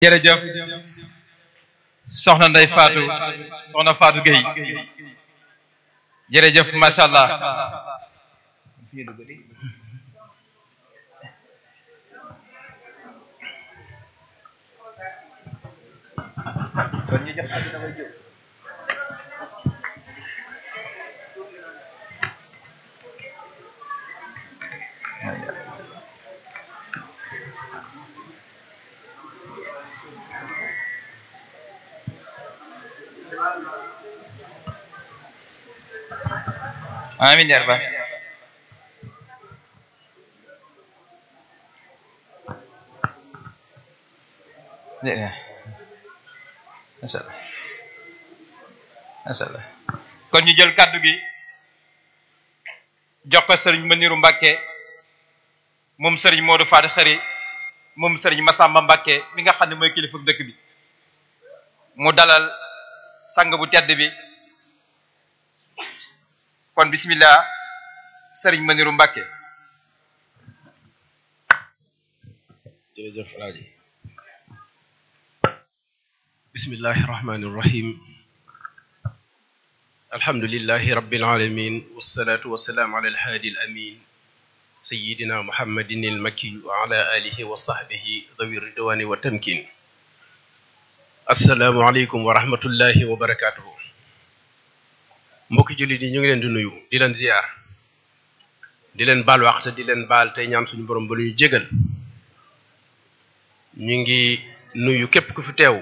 jërëjëf soxna Ndey Faatu soxna Faatu Gueye jërëjëf macha allah amin ya rabbal masallah masallah kon ñu jël kàddu gi jox ko sëriñ Maniru Mbàkke moom sëriñ Modou Faty Khary moom sëriñ Massamba Mbàkke mi nga xam ne mooy kilifa dëkk bi mu dalal sang bu tedd bi kon bismillah sëriñ Maniru Mbàkke jërëjëf alaaji bismillahi rahmani irrahim alhamdulilahi rabbil alamin wassalatu wassalaamu ala alhaadi alamin sayidina muhammadin almakki wa ala alihi wa sahbihi dawi ridwani wa tamkin assalaamu aleykum wa rahmatullahi wa barakatuhu mbokki jullit yi ñu ngi leen di nuyu di leen ziyaar di leen baal waxte di leen baal tey ñaan suñu borom ba lu ñu jégal ñu ngi nuyu képp ku fi teew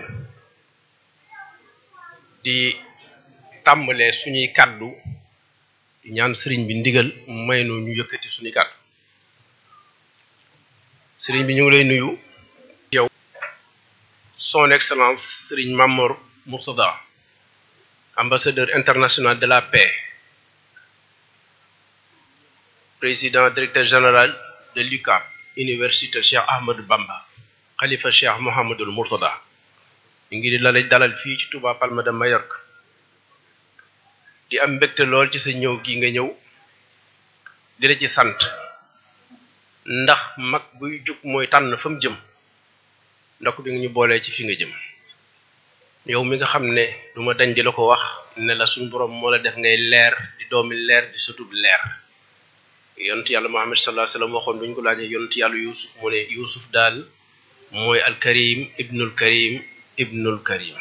di tàmbalee suñuy kàddu di ñaan sëriñ bi ndigal may nu ñu yëkkati suñuy kàddu sëriñ bi ñu ngi lay nuyu yow son excellence sëriñ Mamor Mourtada ambassadeur international de la paix président directeur général de l'UCAB université Cheikh Ahmadou Bamba xalifa Cheikh Mouhamadul Mourtada ñu ngi di la dalal fii ci Touba Palma de Mallorca di am mbégte lool ci sa ñëw gi nga ñëw di la ci sant ndax mag buy jug mooy tànn fa mu jëm ndok bi nga ñu boolee ci fi nga jëm yow mi nga xam ne duma dañ di la ko wax ne la suñu borom moo la def ngay leer di doomi leer di sutub leer yonent yàlla Muhammad sallallahu alayhi wasallam waxoon duñ ko laajee yonent yàlla Yuusuf mu ne Yuusuf daal mooy alkarim ibnul karim ibnul karim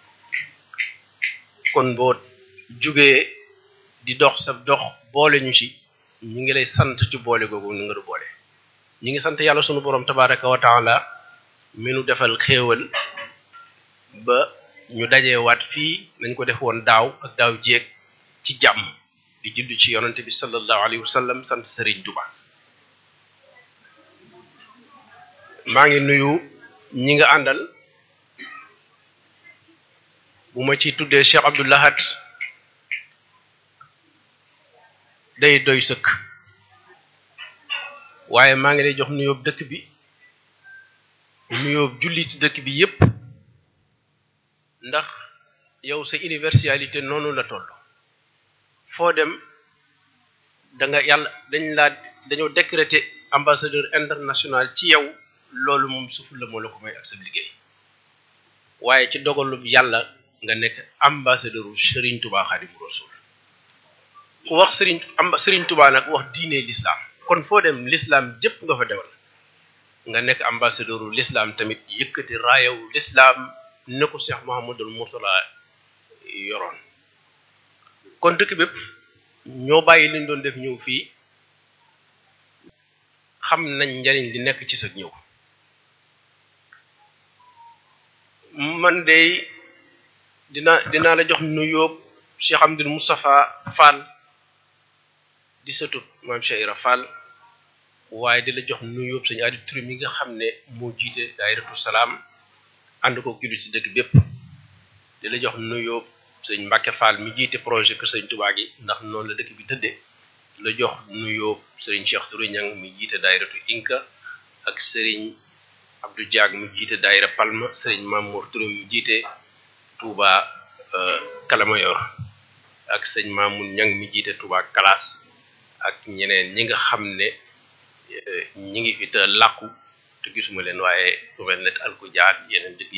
kon boo jugee di dox sa dox boole ñu ci ñi ngi lay sant ci boole googu ni nga du boole ñi ngi sant yàlla sunu borom tabaraka wa taala mi nu defal xéewal ba ñu dajee waat fii nañ ko def woon daaw ak daaw jéeg ci jàmm di julli ci yonante bi sallallahu alayhi wa sallam sant Serigne Touba maa ngi nuyu ñi nga àndal bu ma ci tuddee Cheikh Abdou Lahad day doy sëkk waaye maa ngi lay jox nuyoob dëkk bi nuyoob julli ci dëkk bi yépp ndax yow sa universalité noonu la toll foo dem da nga yàlla dañ laa dañoo décréter ambassadeur international ci yow loolu moom suuf la moo la ko may ak sa liggéey waaye ci dogalub yàlla nga nekk ambassadeur u Serigne Touba Xaadimu Rasuul ku wax Serigne amba Serigne Touba nag wax diine l'islam kon foo dem l'islam jëpp nga fa demal nga nekk ambassadeur u l'islam tamit yëkkati raayaw l'islam ne ko Cheikh Mouhamadul Mourtala yoroon kon dëkk bépp ñoo bàyyi liñ doon def ñëw fii xam nañ njariñ li nekk ci sa ñëw man de dina dinaa la jox nuyoo Cheikh Amdul Moustapha Fall di satut maam Cheikh Ira Fall waaye di la jox nuyoo sañu addi turi mi nga xam ne moo jiite daayiratu salaam ànd ko jullit ci dëkk bépp di la jox nuyoo sëñ Mbacke Fall mi jiite projet kër sëñ Touba gi ndax noonu la dëkk bi tëddee la jox nuyoo sëriñ Cheikh Touré Niang mi jiite daayiratu Inka ak sëriñ Abdou Diag mi jiite daayira Palma sëriñ Mamour Touré mi jiite Touba Kalamayor ak sëñ Mamoun Niang mi jiite Touba Kalas ak ñeneen ñi nga xam ne ñi ngi fi te làqu te gisuma leen waaye ku mel ne Alku Jaar yeneen dëkk